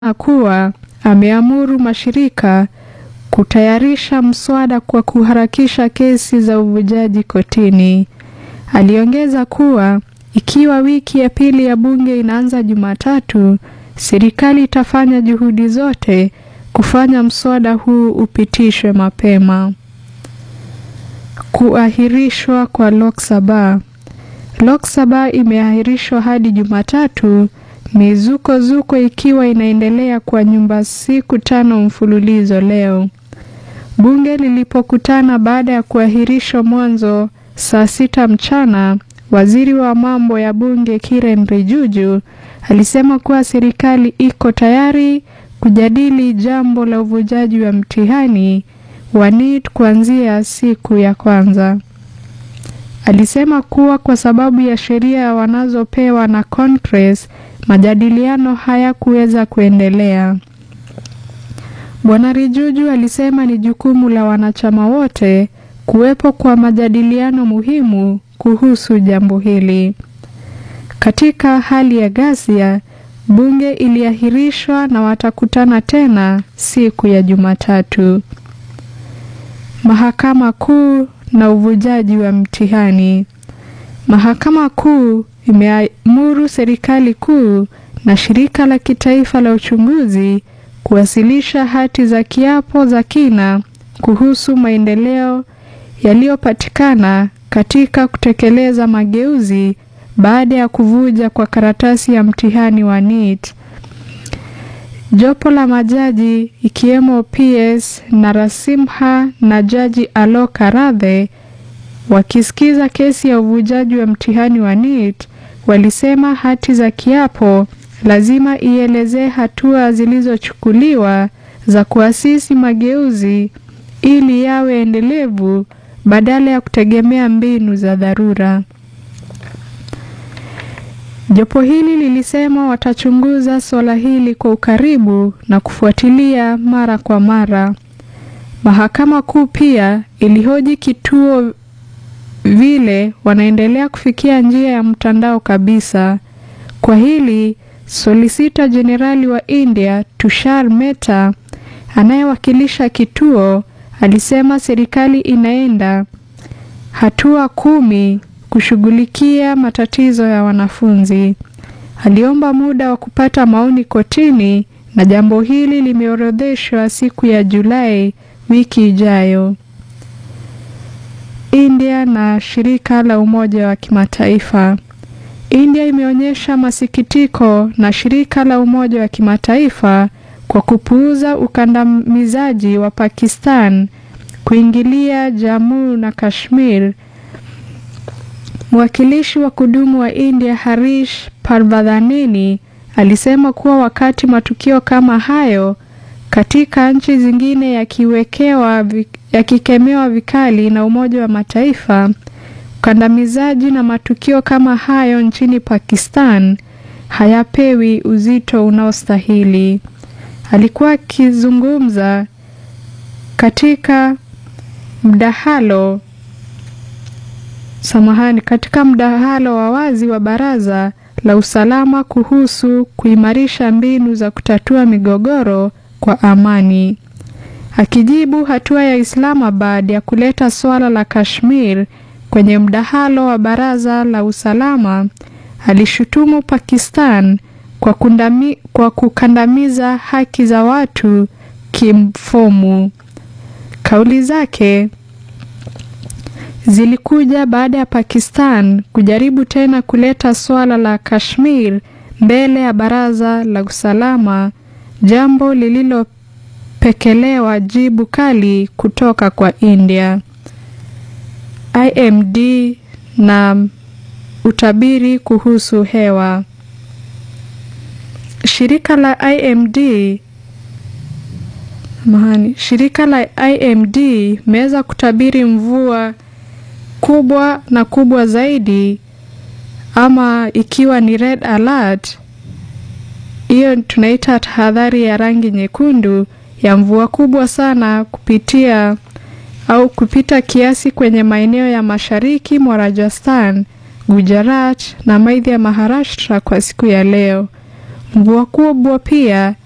kuwa ameamuru mashirika kutayarisha mswada kwa kuharakisha kesi za uvujaji kotini. Aliongeza kuwa ikiwa wiki ya pili ya bunge inaanza Jumatatu, serikali itafanya juhudi zote kufanya mswada huu upitishwe mapema. Kuahirishwa kwa Lok Sabha. Lok Sabha imeahirishwa hadi Jumatatu, mizukozuko ikiwa inaendelea kwa nyumba siku tano mfululizo leo. Bunge lilipokutana baada ya kuahirishwa mwanzo saa sita mchana, waziri wa mambo ya bunge Kiren Rijuju alisema kuwa serikali iko tayari kujadili jambo la uvujaji wa mtihani wa NEET kuanzia siku ya kwanza. Alisema kuwa kwa sababu ya sheria wanazopewa na Congress, majadiliano hayakuweza kuendelea. Bwana Rijuju alisema ni jukumu la wanachama wote kuwepo kwa majadiliano muhimu kuhusu jambo hili. Katika hali ya ghasia, bunge iliahirishwa na watakutana tena siku ya Jumatatu. Mahakama Kuu na uvujaji wa mtihani. Mahakama Kuu imeamuru serikali kuu na shirika la kitaifa la uchunguzi kuwasilisha hati za kiapo za kina kuhusu maendeleo yaliyopatikana katika kutekeleza mageuzi baada ya kuvuja kwa karatasi ya mtihani wa NEET. Jopo la majaji ikiwemo PS Narasimha na Jaji Alok Aradhe wakisikiza kesi ya uvujaji wa mtihani wa NEET walisema hati za kiapo lazima ielezee hatua zilizochukuliwa za kuasisi mageuzi ili yawe endelevu badala ya kutegemea mbinu za dharura. Jopo hili lilisema watachunguza suala hili kwa ukaribu na kufuatilia mara kwa mara. Mahakama Kuu pia ilihoji kituo vile wanaendelea kufikia njia ya mtandao kabisa. Kwa hili, Solisita Jenerali wa India Tushar Mehta anayewakilisha kituo alisema serikali inaenda hatua kumi kushughulikia matatizo ya wanafunzi. Aliomba muda wa kupata maoni kotini na jambo hili limeorodheshwa siku ya Julai wiki ijayo. India na shirika la Umoja wa Kimataifa. India imeonyesha masikitiko na shirika la Umoja wa Kimataifa kwa kupuuza ukandamizaji wa Pakistan kuingilia Jammu na Kashmir. Mwakilishi wa kudumu wa India Harish Parvadhanini alisema kuwa wakati matukio kama hayo katika nchi zingine yakiwekewa yakikemewa vikali na Umoja wa Mataifa, ukandamizaji na matukio kama hayo nchini Pakistan hayapewi uzito unaostahili. Alikuwa akizungumza katika mdahalo samahani, katika mdahalo wa wazi wa Baraza la Usalama kuhusu kuimarisha mbinu za kutatua migogoro kwa amani. Akijibu hatua ya Islamabad ya kuleta suala la Kashmir kwenye mdahalo wa Baraza la Usalama, alishutumu Pakistan kwa, kundami, kwa kukandamiza haki za watu kimfumo. Kauli zake zilikuja baada ya Pakistan kujaribu tena kuleta suala la Kashmir mbele ya Baraza la Usalama, jambo lililopekelewa jibu kali kutoka kwa India. IMD na utabiri kuhusu hewa. Shirika la IMD mahani, shirika la IMD imeweza kutabiri mvua kubwa na kubwa zaidi, ama ikiwa ni red alert, hiyo tunaita tahadhari ya rangi nyekundu ya mvua kubwa sana kupitia au kupita kiasi kwenye maeneo ya mashariki mwa Rajasthan, Gujarat na maeneo ya Maharashtra kwa siku ya leo. Mvua kubwa pia